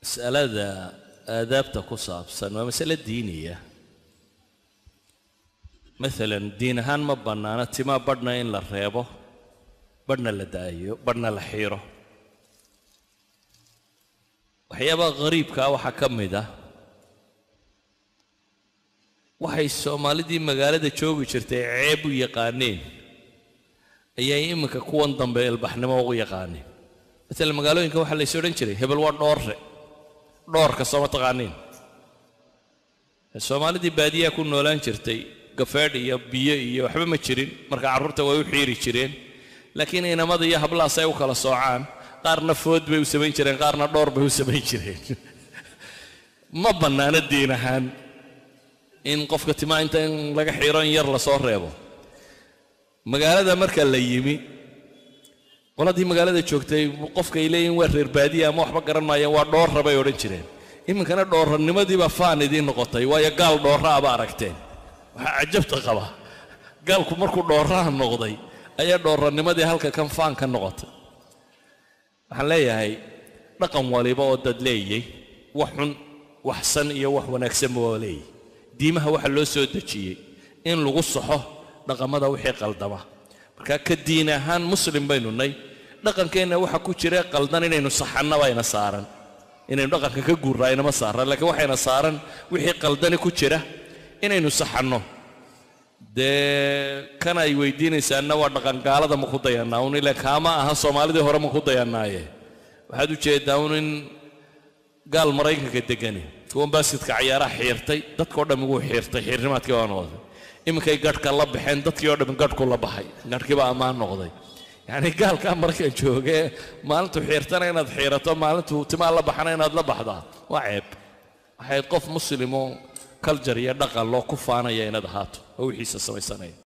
mas'alada aadaabta ku saabsan waa masale diiniya maalan diin ahaan ma bannaano timaa badhna in la reebo badhna la daayo badhna la xiiro waxyaabaha khariibkaa waxaa ka mid ah waxay soomaalidii magaalada joogi jirtay ceeb u yaqaaneen ayay iminka kuwan dambe ilbaxnimo ugu yaqaaneen maalan magaalooyinka waxaa lays odhan jiray hebel waa dhoorre dhoorka sooma taqaaniin soomaalidii baadiyaha ku noolaan jirtay gafeedh iyo biyo iyo waxba ma jirin marka carruurta way u xiiri jireen laakiin inamada iyo hablahaas ay u kala soocaan qaarna food bay u samayn jireen qaarna dhoor bay u samayn jireen ma bannaano diin ahaan in qofka timaa inta in laga xiiro in yar lasoo reebo magaalada marka la yimi qoladii magaalada joogtay qofka ay leeyihin waa reer baadiya ama waxba garan maayeen waa dhoorra bay odhan jireen iminkana dhoorranimadiiba faan idiin noqotay waayo gaal dhoorra aba aragteen waxaa cajabta qaba gaalku markuu dhoorraha noqday ayaa dhoorranimadii halka kan faan ka noqotay waxaan leeyahay dhaqan waliba oo dad leeyay wax xun wax san iyo wax wanaagsanba waa leeyay diimaha waxaa loo soo dejiyey in lagu saxo dhaqamada wixii qaldama marka ka diin ahaan muslim baynu nay dhaqankeenna waxa ku jira qaldan inaynu saxanna bayna saaran inaynu dhaqanka ka guurraa inama saaran laakiin waxayna saaran wixii qaldani ku jira inaynu saxanno dee kan ay weydiinaysaanna waa dhaqangaalada ma ku dayannaa un ile kaama aha soomaalidii hore ma ku dayannaaye waxaad u jeeddaa un in gaal maraykanka degani kuwan baaskitka cayaaraha xiirtay dadkao dhammi wuu xiirtay xiirnimaadkii baa noqday iminkay gadhka la baxeen dadkii oo dhammi gadhku la baxay gadhkii baa ammaan noqday yacni gaalkaa markan joogee maalintuu xiirtana inaad xiirato maalintuu timaa la baxana inaad la baxdaa waa ceeb waxay qof muslimoo kaljar iyo dhaqan loo ku faanaya inaad ahaato oo wixiisa samaysanaya